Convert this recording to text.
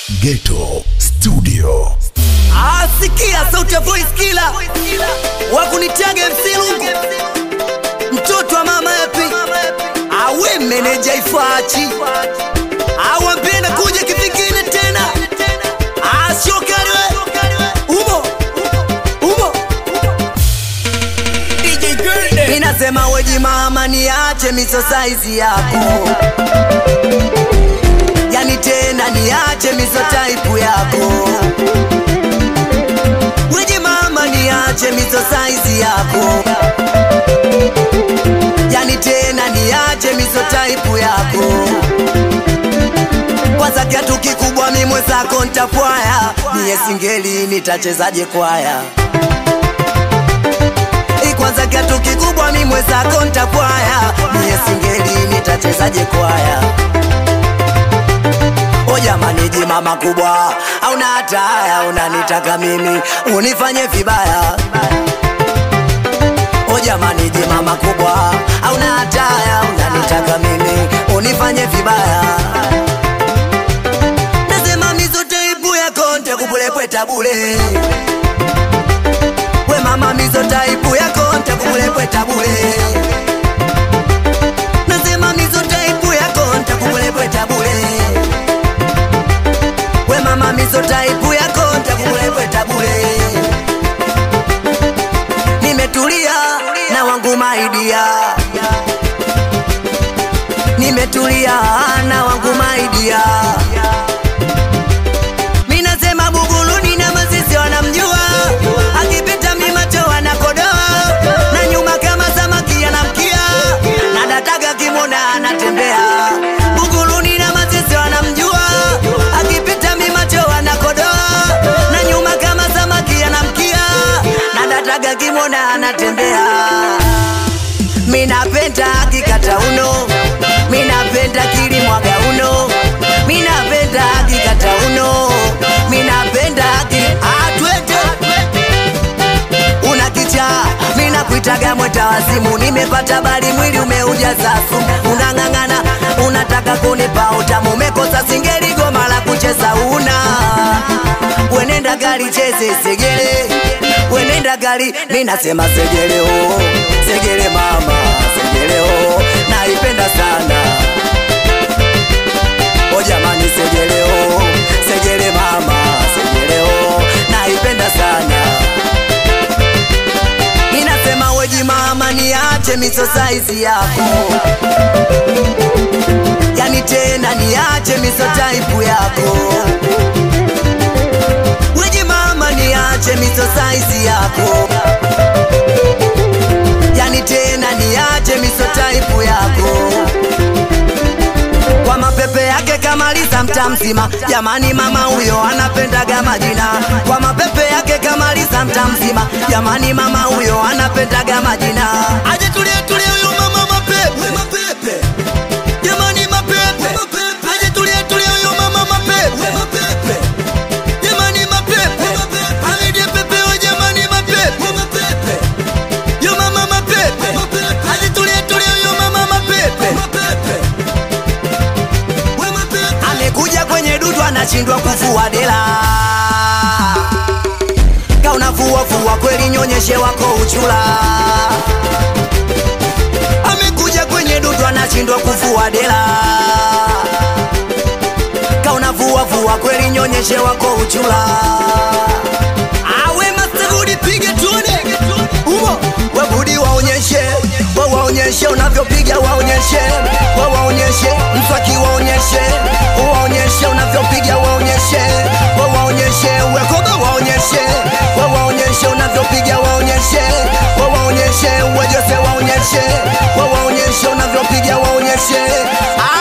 Ghetto Studio. Asikia sauti ya voice killer wakunitaga MC Lungu, mtoto wa mama yapi, awe meneja Ifachi, awambie na kuja kivingine tena, asiokariwe umo umo Ninasema weji mama, niache miso saizi yako, yani tena niache miso type yako. Weji mama, niache miso saizi yako, yani tena niache miso type yako. Kwanza kiatu kikubwa, mi mwenzako ntapwaya, niye singeli nitachezaje kwaya kwanza kiatu kikubwa mi mwenzako ntakwaya mie singeli nitachezaje kwaya o jamani jimama kubwa auna hataya unanitaka mimi unifanye vibaya o jamani jimama kubwa auna hataya unanitaka mimi unifanye vibaya nasema mizote ibu yako ntakupulepweta bule we mama mizo taipu yako ntakumulepweta bule nasema mizo taipu yako ntakumulepweta bule we mama mizo taipu yako ntakumulepweta bule nimetulia na wangu maidia nimetulia na wangu maidia minasema buguluni na mazisi wanamjua akipita mimacho wanakodoa na nyuma kama samaki anamkia na dataga kimona anatembea buguluni na mazisi wanamjua akipita mimacho wanakodoa na nyuma kama samaki anamkia na dataga kimona anatembea minapenda akikata uno minapenda kilimwaga uno minapenda akikata uno minapenda aki atwete una kicha minakuitaga mweta wazimu nimepata bali mwili umeujaza sumu unang'ang'ana unataka kunipa utamu umekosa singeli goma la kucheza una wenenda gari cheze segele wenenda gari minasema segele oh, segele mama segele oh, naipenda sana o jamani segele oh, segele mama segele oh, naipenda sana ninasema weji mama niache miso saizi yako yani tena niache miso taipu yako weji mama niache miso saizi yako yani tena niache miso taipu yako kwa mapepe yake kamaliza mta mzima jamani mama huyo anapendaga majina kwa mapepe yake kamaliza mta mzima jamani mama huyo anapendaga majina aje tulie tulie huyo mama mapepe mapepe jamani mapepe aje tulie tulie huyo mama mapepe mapepe jamani mapepe aje pepe wa jamani mapepe mapepe yo mama mapepe aje tulie tulie huyo mama mapepe mapepe amekuja kwenye dudu anashindwa kuvua dela kaunavua vua kweli nyonyeshe wako uchula amekuja kwenye dudu anashindwa kuvua dela kaunavua vua kweli nyonyeshe wako uchula awe masegudi pige tuone umo webudi waonyeshe we waonyeshe unavyopiga waonyeshe we waonyeshe mswaki waonyeshe waonyeshe unavyopiga waonyeshe we waonyeshe wekoba waonyeshe we waonyeshe unavyopiga waonyeshe we waonyeshe wejose waonyeshe we waonyeshe unavyopiga waonyeshe